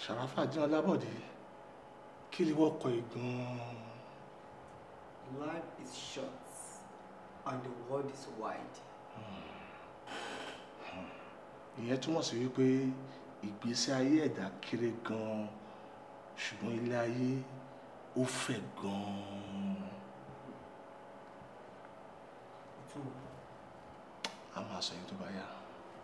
Ṣàràfà jẹ́ Ọlábọ̀dé kí ni wọ́n kọ ìgbọ́n. Life is short and the world is wide. ìyẹn túmọ̀ sí wípé ìgbésí ayé ẹ̀dá kéré gan-an ṣùgbọ́n ilé ayé ó fẹ̀ gan-an. a máa sọ yẹn tó bá yá.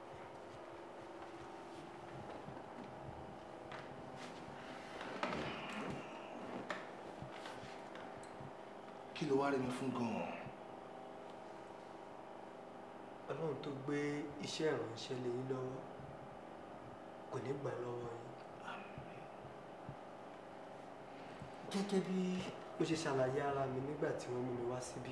kí ló wá rí mi fún gan-an. Ọlọ́run tó gbé iṣẹ́ ìránṣẹ́ lé yín lọ́wọ́ kò ní gbà lọ́wọ́ yín. Gẹ́gẹ́ bí mo ṣe ṣàlàyé ara mi nígbà tí wọ́n mú mi wá síbí.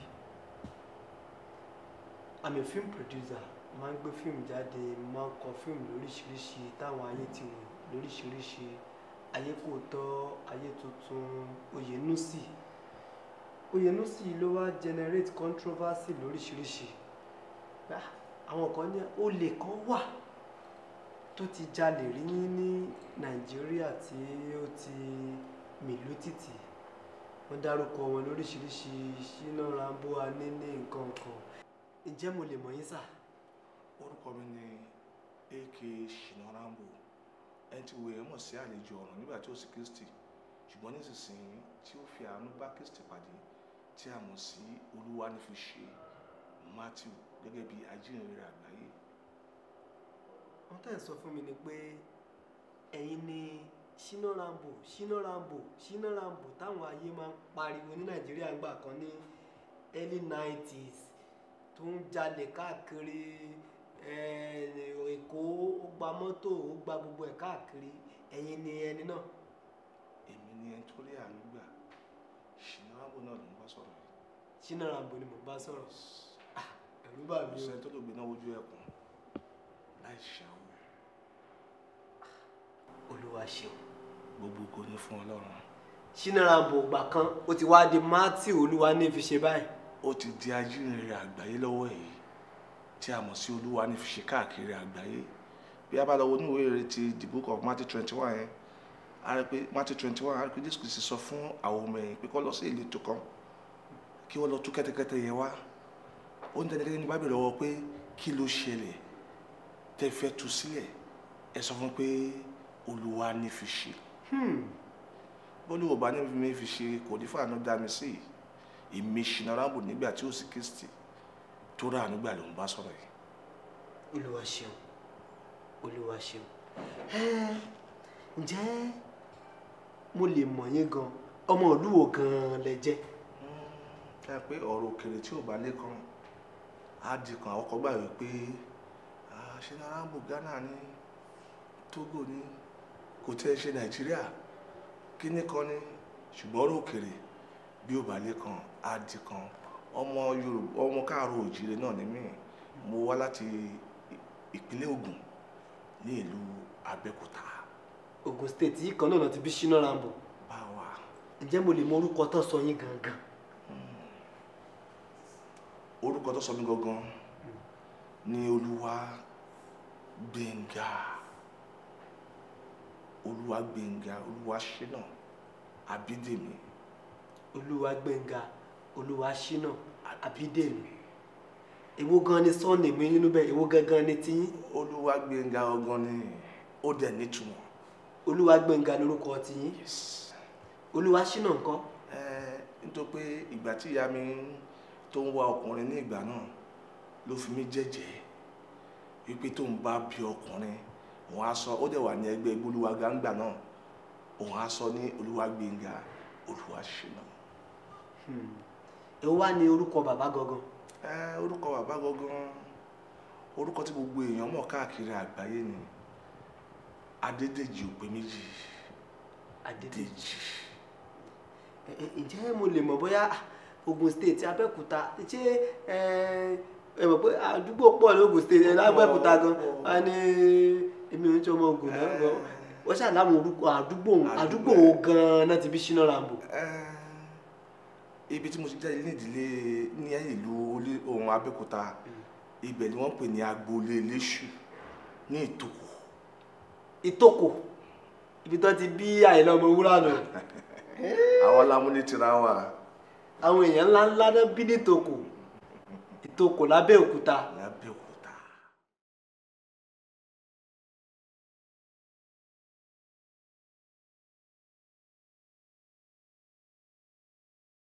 I'm a film producer, máa ń gbé fíìmù jáde, máa ń kọ fíìmù lóríṣiríṣi táwọn ayé ti wò lóríṣiríṣi. Ayé kò tọ́, ayé tuntun, Oyènúsì. Oyènúsì ló wá generate controversy lóríṣiríṣi gbà àwọn kan ní olè kan wà tó ti jalè rí ní nàìjíríà tí ó ti mìlú títì wọ́n dárúkọ wọn lóríṣiríṣi Ṣínà Rambo Aníní nǹkan kan ǹjẹ́ mo lè mọ̀ yín sà. orúkọ mi ni ak Ṣínà Rambo ẹni tí wo èèyàn mọ̀ sí àlejò ọ̀run nígbà tí ó sì Kristi ṣùgbọ́n nísinsìnyí tí ó fi àánú bá Kristi pàdé tí a mọ̀ sí olúwa ní fi ṣe Matthew gẹ́gẹ́ bí ajínrere àgbáyé. wọ́n tẹ̀ sọ fún mi ni pé ẹ̀yin ni Ṣínà Rambo Ṣínà Rambo Ṣínà Rambo táwọn ayé máa ń pariwo ní nàìjíríà ńgbà kan ní early nineties tó ń jalè káàkiri èkó ó gba mọ́tò ó gba gbogbo ẹ̀ káàkiri ẹ̀yin ni ẹni náà. èmi ni ẹni tó rí àánú gbà Ṣínà Rambo náà ló ń bá sọ̀rọ̀ yìí. Ṣínà Rambo ni mò ń bá sọ̀rọ̀ ẹ̀rù bà mí o. ọ̀sẹ̀ tó lè gbé náà ojú ẹkùn láì ṣàwọn olúwa ṣeun. gbogbo kò ní fún ọlọ́run. Ṣínà Rambo ìgbà kan ó ti wá di Matthew olúwa ní fi ṣe báyìí. ó ti di ajínrere àgbáyé lọ́wọ́ èyí tí a mọ̀ sí olúwa ní fi ṣe káàkiri àgbáyé bí a bá lọ wo ní ìwé ìrere ti the book of Matthew twenty one yẹn a rí pé Matthew twenty one a rí pé Jésù Kristi sọ fún àwọn ọmọ ẹ̀yìn pé kó lọ sí ìletò kan kí wọ́n lọ tú kẹ́tẹ́kẹ́tẹ́ yẹn wá ó ń tẹ́lẹ̀ ní bábìlì lọ́wọ́ pé kí ló ṣẹlẹ̀ tẹ́ fẹ́ tú sílẹ̀ ẹ sọ fún pé olúwa ní fi ṣe bólú ọba ní mi fi ṣe kò ní fàánú dá mi sí èmi Ṣínà Rambo nígbà tí ó sì Kristi tó rà nígbà ló ń bá sọ̀rọ̀ yìí. olúwa ṣeun olúwa ṣeun ǹjẹ́ mo lè mọ̀ yín gan ọmọ ìlú wo gan lẹ jẹ́. ẹ pé ọ̀rọ̀ òkèrè tí ò bá lẹ́kàn á di kan àwọn kan gbà wípé Ṣínà Rambo Ghana ní Togo ní kò tẹ́ ṣe Nàìjíríà kíní kan ní ṣùgbọ́n ọ̀rọ̀ òkèrè bí ò bá lẹ́kàn á di kan ọmọ Yorùbá ọmọ káàárọ̀ òjìrè náà ní mí mo wá láti ìpínlẹ̀ Ògùn ní ìlú Abẹ́òkúta. Ògùn state yìí kan náà ti bí Ṣínà Rambo. báwa. ǹjẹ́ mo lè mọ orúkọ tó sọ yín gangan. orúkọ tó sọ mí gangan ní Olúwa Gbénga Olúwa Gbénga Olúwa Ṣínà Abídèmí. Olúwa Gbénga Olúwa Ṣínà Abídèmí èwo gan ni sọ́ọ̀nì mi nínú bẹ́ẹ̀ èwo gangan ni tiyín. Olúwa Gbénga ọgán ni ó dẹ̀ nítumọ̀. Olúwa Gbénga lórúkọ tiyín. Olúwa Ṣínà ńkọ́. ẹ nítorí pé ìgbà tí ìyá mi tó ń wá ọkùnrin ní ìgbà náà ló fi mí jẹ́jẹ́ wípé tó ń bá bí ọkùnrin òun á sọ ó dẹ̀ wà ní ẹgbẹ́ Olúwa gángba náà òun á sọ ní Olúwa Gbénga Olúwa Ṣínà. èwo wá ní orúkọ bàbá gangan. ẹ orúkọ bàbá gangan orúkọ tí gbogbo èèyàn mọ̀ káàkiri àgbáyé ni Adédèjì òpè méjì. Adédèjì. ǹjẹ́ mo lè mọ̀ bóyá Ògùn state Abẹ́òkúta ṣé ẹ mọ̀ pé àdúgbò pọ̀ ní Ògùn state lábẹ́òkúta gan a ní èmi ò ń tí ọmọ Ògùn náà gan wọ́n ṣáà láwọn orúkọ àdúgbò àdúgbò wo gan náà ti bí Ṣínà Rambo. ibi tí mo ti jáde ní ìdílé ní ìlú ohun Abẹ́òkúta ibẹ̀ ni wọ́n pè ní agboolé Eléṣù ní Ìtòkò. Ìtòkò ibi tó ti bí Àyìnlá Ọmọwúrà nù àwọn lámúnítìrá wà àwọn èèyàn ńlá ńlá náà bí ní ìtòkò ìtòkò lábẹ́òkúta lábẹ́òkúta